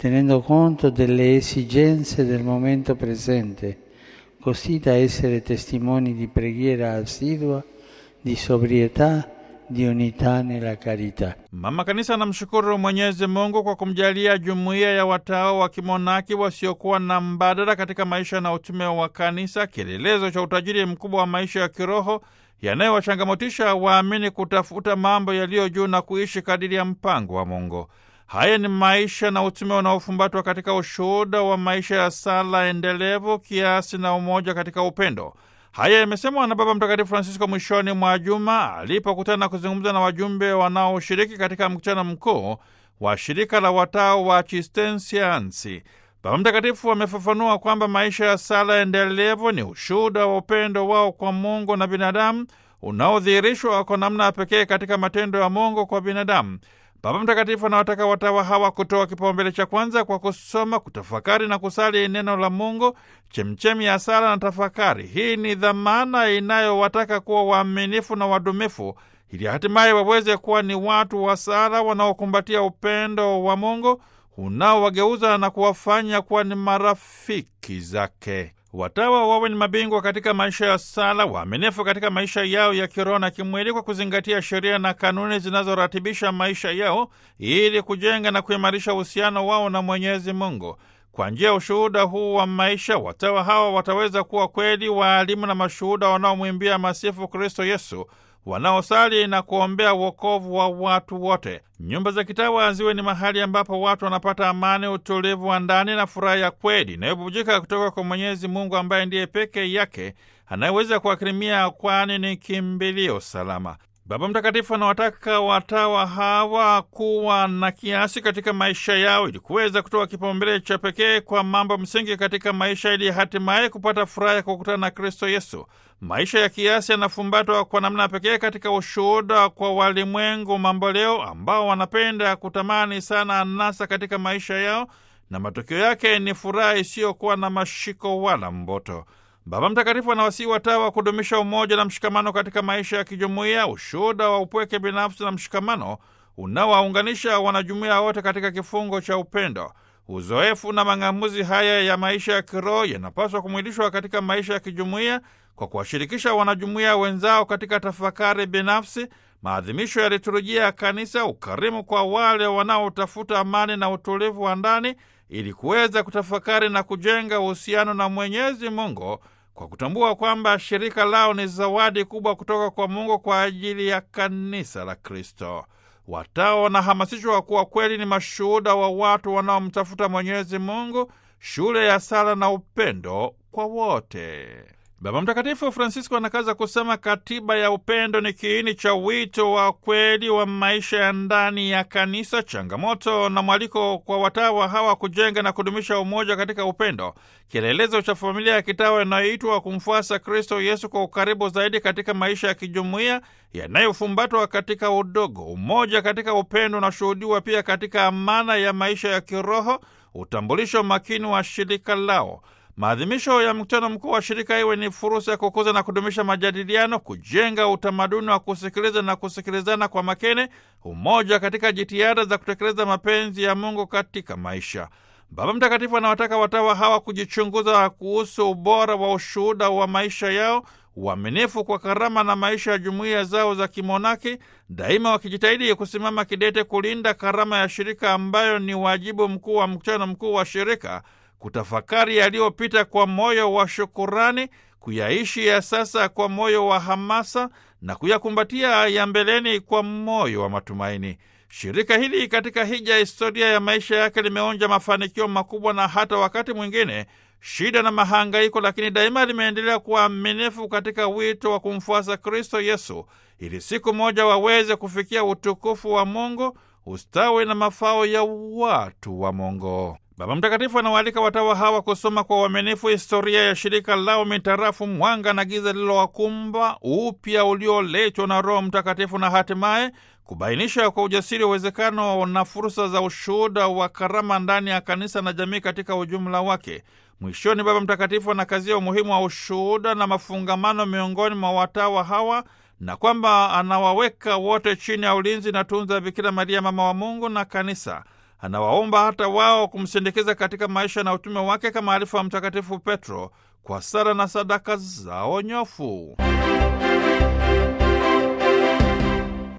tenendo conto delle esigenze del momento presente, così da essere testimoni di preghiera assidua, di sobrietà, di unità nella carità. Mama Kanisa anamshukuru Mwenyezi Mungu kwa kumjalia jumuiya ya watawa wa kimonaki wasiokuwa na mbadala katika maisha na utume wa Kanisa, kielelezo cha utajiri mkubwa wa maisha ya kiroho yanayowachangamotisha waamini kutafuta mambo yaliyo juu na kuishi kadiri ya mpango wa Mungu. Haya ni maisha na utume unaofumbatwa katika ushuhuda wa maisha ya sala endelevu, kiasi na umoja katika upendo. Haya yamesemwa na Baba Mtakatifu Francisco mwishoni mwa juma alipokutana na kuzungumza na wajumbe wanaoshiriki katika mkutano mkuu wa shirika la watao wa Chistensiansi. Baba Mtakatifu amefafanua kwamba maisha ya sala endelevu ni ushuhuda wa upendo wao kwa Mungu na binadamu unaodhihirishwa kwa namna ya pekee katika matendo ya Mungu kwa binadamu. Baba Mtakatifu anawataka watawa hawa kutoa kipaumbele cha kwanza kwa kusoma, kutafakari na kusali neno la Mungu, chemchemi ya sala na tafakari. Hii ni dhamana inayowataka kuwa waaminifu na wadumifu, ili hatimaye waweze kuwa ni watu wa sala wanaokumbatia upendo wa Mungu unaowageuza na kuwafanya kuwa ni marafiki zake. Watawa wawe ni mabingwa katika maisha ya sala, waaminifu katika maisha yao ya kiroho na kimwili, kwa kuzingatia sheria na kanuni zinazoratibisha maisha yao ili kujenga na kuimarisha uhusiano wao na Mwenyezi Mungu. Kwa njia ya ushuhuda huu wa maisha, watawa hawa wataweza kuwa kweli waalimu na mashuhuda wanaomwimbia masifu Kristo Yesu, wanaosali na kuombea wokovu wa watu wote. Nyumba za kitawa ziwe ni mahali ambapo watu wanapata amani, utulivu wa ndani na furaha ya kweli inayobubujika kutoka kwa Mwenyezi Mungu ambaye ndiye peke yake anayeweza kuwakirimia, kwani ni kimbilio salama. Baba Mtakatifu anawataka watawa hawa kuwa na kiasi katika maisha yao ili kuweza kutoa kipaumbele cha pekee kwa mambo msingi katika maisha ili hatimaye kupata furaha ya kukutana na Kristo Yesu. Maisha ya kiasi yanafumbatwa kwa namna pekee katika ushuhuda kwa walimwengu mamboleo ambao wanapenda kutamani sana anasa katika maisha yao, na matokeo yake ni furaha isiyokuwa na mashiko wala mboto. Baba Mtakatifu anawasihi watawa kudumisha umoja na mshikamano katika maisha ya kijumuiya, ushuhuda wa upweke binafsi na mshikamano unaowaunganisha wanajumuiya wote katika kifungo cha upendo. Uzoefu na mang'amuzi haya ya maisha ya kiroho yanapaswa kumwilishwa katika maisha ya kijumuiya kwa kuwashirikisha wanajumuiya wenzao katika tafakari binafsi, maadhimisho ya liturujia ya Kanisa, ukarimu kwa wale wanaotafuta amani na utulivu wa ndani, ili kuweza kutafakari na kujenga uhusiano na Mwenyezi Mungu kwa kutambua kwamba shirika lao ni zawadi kubwa kutoka kwa Mungu kwa ajili ya kanisa la Kristo. Watawa wanahamasishwa kuwa kweli ni mashuhuda wa watu wanaomtafuta Mwenyezi Mungu, shule ya sala na upendo kwa wote. Baba Mtakatifu Francisco anakaza kusema katiba ya upendo ni kiini cha wito wa kweli wa maisha ya ndani ya kanisa, changamoto na mwaliko kwa watawa hawa kujenga na kudumisha umoja katika upendo, kielelezo cha familia ya kitawa inayoitwa kumfuasa Kristo Yesu kwa ukaribu zaidi katika maisha ya kijumuiya yanayofumbatwa katika udogo. Umoja katika upendo unashuhudiwa pia katika amana ya maisha ya kiroho, utambulisho makini wa shirika lao. Maadhimisho ya mkutano mkuu wa shirika iwe ni fursa ya kukuza na kudumisha majadiliano, kujenga utamaduni wa kusikiliza na kusikilizana kwa makini, umoja katika jitihada za kutekeleza mapenzi ya Mungu katika maisha. Baba Mtakatifu anawataka watawa hawa kujichunguza kuhusu ubora wa ushuhuda wa maisha yao, uaminifu kwa karama na maisha ya jumuiya zao za kimonaki, daima wakijitahidi kusimama kidete kulinda karama ya shirika ambayo ni wajibu mkuu wa mkutano mkuu wa shirika kutafakari yaliyopita kwa moyo wa shukurani, kuyaishi ya sasa kwa moyo wa hamasa na kuyakumbatia ya mbeleni kwa moyo wa matumaini. Shirika hili katika hija historia ya maisha yake limeonja mafanikio makubwa na hata wakati mwingine shida na mahangaiko, lakini daima limeendelea kuwa aminifu katika wito wa kumfuasa Kristo Yesu ili siku moja waweze kufikia utukufu wa Mungu, ustawi na mafao ya watu wa Mungu. Baba Mtakatifu anawaalika watawa hawa kusoma kwa uaminifu historia ya shirika lao mitarafu mwanga na giza lililowakumba, upya ulioletwa na Roho Mtakatifu, na hatimaye kubainisha kwa ujasiri uwezekano na fursa za ushuhuda wa karama ndani ya kanisa na jamii katika ujumla wake. Mwishoni, Baba Mtakatifu anakazia umuhimu wa ushuhuda na mafungamano miongoni mwa watawa hawa na kwamba anawaweka wote chini ya ulinzi na tunza Bikira Maria, mama wa Mungu na kanisa. anawaomba hata wao kumsindikiza katika maisha na utume wake kama alifu wa Mtakatifu Petro kwa sala na sadaka zao nyofu.